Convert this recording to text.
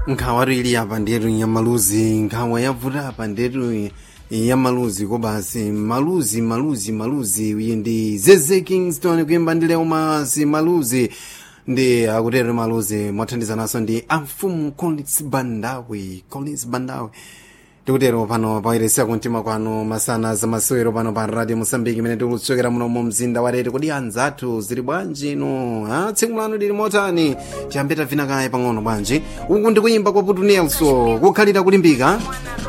nkhawa ili apa ndetu ya maluzi nkhawa yavuta apa ndetu ya maluzi kobasi maluzi maluzi maluzi uyi ndi zeze kingston kuyimba ndi leo masi maluzi ndi akutero maluzi mothandizananso ndi amfumu collins bandawi collins bandawi tikutero pano pairesiya kumtima kwanu masana zamasewero pano pa radio mosambiki imene tikutsokera muno mu mzinda wa tete kodi anzathu zili bwanji ino ha tsiku lanu lili motani tiyambe tavina kaye pang'ono bwanji uku ndi kuyimba kwa putu nelson kukhalira kulimbika